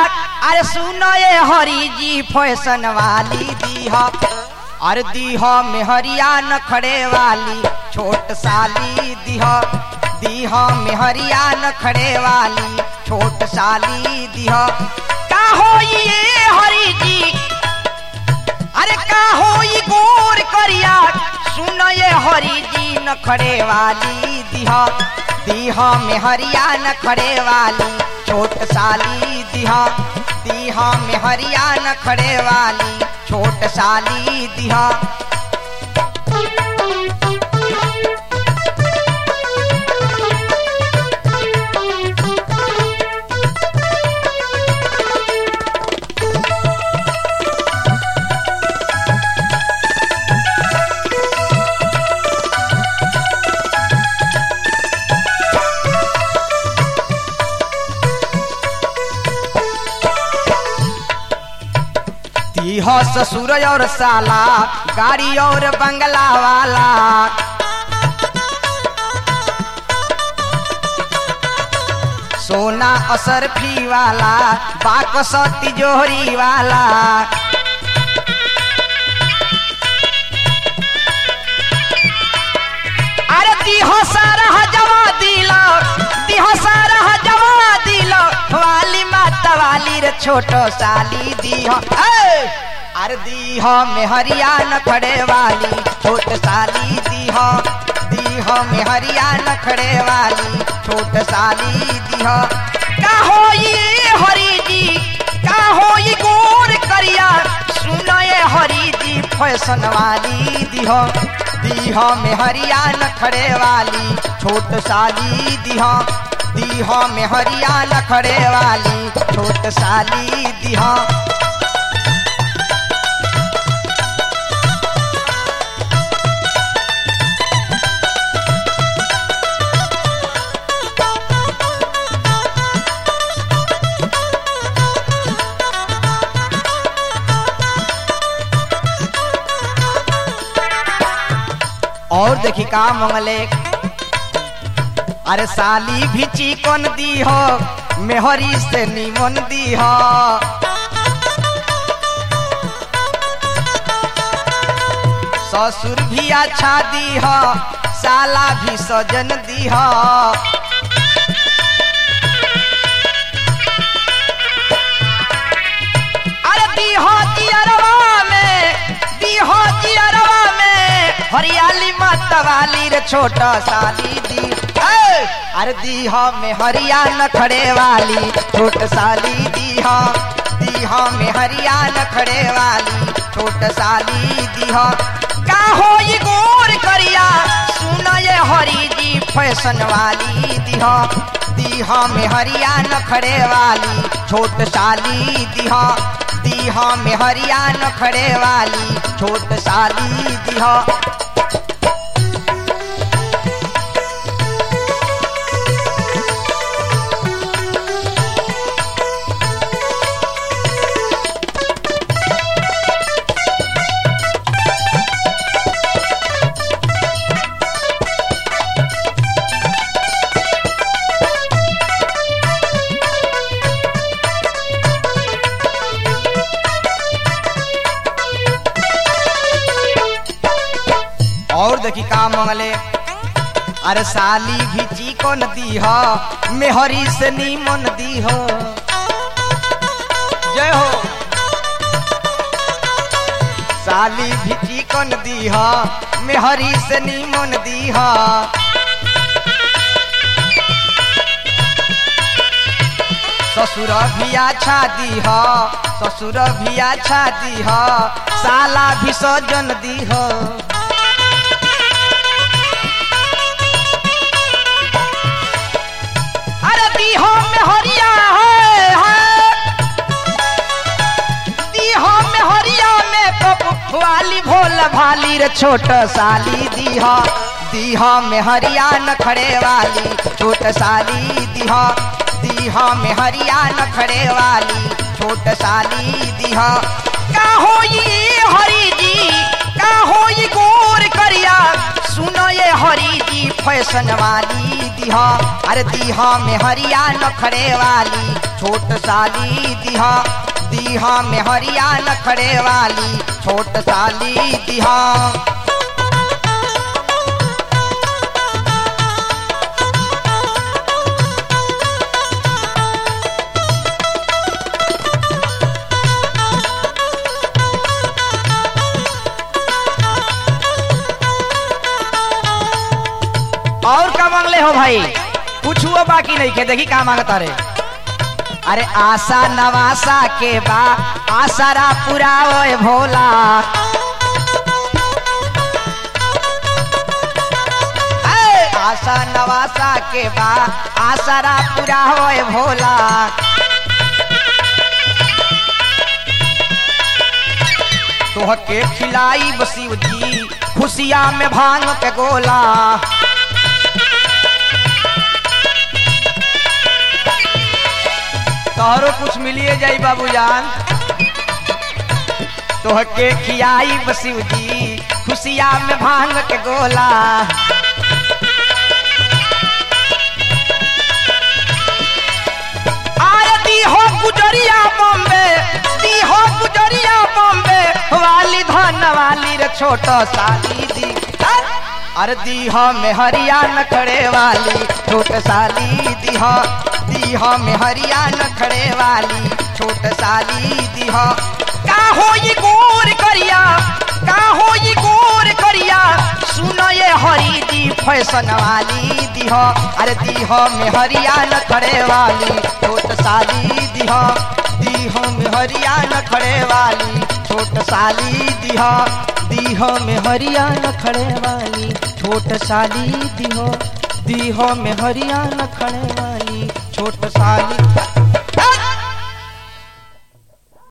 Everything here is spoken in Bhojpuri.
अरे सुनो ये हरी जी फैशन वाली दीहा अरे दीहा मेहरिया नखड़े वाली छोट साली दीहा दीहा मेहरिया नखड़े वाली छोट साली दीहा का हो ये हरी जी अरे का हो ये गोर करिया सुन ये हरी जी नखड़े वाली दीहा दीहा में हरिया नखड़े वाली छोट साली दीहा दीहा में हरिया नखड़े वाली छोट साली दीहा दीहा ससुर और साला गाड़ी और बंगला वाला सोना असरफी वाला बाकस तिजोरी वाला अरे दीहो सारा जवा दिलो दीहो सारा जवा दिलो वाली माता वाली रे छोटो साली दीहो ए! अरे दीहो में हरिया नखड़े वाली छोट साली दीहो दीहो में हरिया नखड़े वाली छोट साली दीहो का हो ये हरी जी का हो ये गोर करिया सुनो ये हरी जी फैशन वाली दीहो दीहा में हरिया नखड़े वाली छोट साली दीहा दीहा में हरिया नखड़े वाली छोट साली दीहा और देखी का मंगले अरे साली भी चिकन दी हो मेहरी से निमन दी हो ससुर भी अच्छा दी हो साला भी सजन दी हो अरे दी हो जियरवा में दी हो जियरवा में हरियाली माता वाली रे छोटा साली दी ए! अरे दीहा में हरिया नखड़े वाली छोट साली दीहा दीहा में हरिया नखड़े वाली छोट साली दीहा का हो ये गोर करिया सुना ये हरी जी फैशन वाली दीहा दीहा में हरिया नखड़े वाली छोट साली दीहा दीहा में हरिया नखड़े वाली छोट साली दीहा और देखी का मंगले अरे साली भी चिकन दी हो मेहरी से नीमन दी हो जय हो साली भी चिकन दी हो मेहरी से नीमन दी हो ससुर भी अच्छा दी हो ससुर भी अच्छा दी हो साला भी सजन दी हो अरे दीहो में हरिया है, है। दीहो में हरिया में पप वाली भोल भाली रे छोट साली दीहा दीहा में हरिया नखड़े वाली छोट साली दीहा दीहा में हरिया नखड़े वाली छोट साली दीहा का हो ये हरी जी का हो ये गोर करिया सुनो ये हरी जी फैशन वाली दिहा अरे दिहा में हरिया नखरे वाली छोट साली दिहा दिहा में हरिया नखरे वाली छोट साली दिहा और का मांगले हो भाई कुछ हुआ बाकी नहीं के देखी का मांगता रे अरे आशा नवासा के बा आसरा पूरा ओए भोला ए, आशा नवासा के बा आसरा पूरा होए भोला तोहके खिलाई बसीव जी खुशिया में भांग के गोला तोहरो कुछ मिलिए जाई बाबूजान तोहके खियाई बसीव जी खुशिया में भांग के गोला आए दी हो गुजरिया बॉम्बे दी हो गुजरिया बॉम्बे वाली धन वाली रे छोटो साली दी अरे दी हो में हरिया नखड़े वाली छोट साली दी हो दी हो में हरिया नखड़े वाली छोट साली दी हो का हो ये गोर करिया का हो ये गोर करिया सुनो ये हरी दी फैशन वाली दीह अरे दीह में हरिया न खड़े वाली छोट साली दीह दीह में हरिया न खड़े वाली छोट साली दीह दीह में हरिया न खड़े वाली छोट साली दीह दीह में हरिया न खड़े वाली छोट साली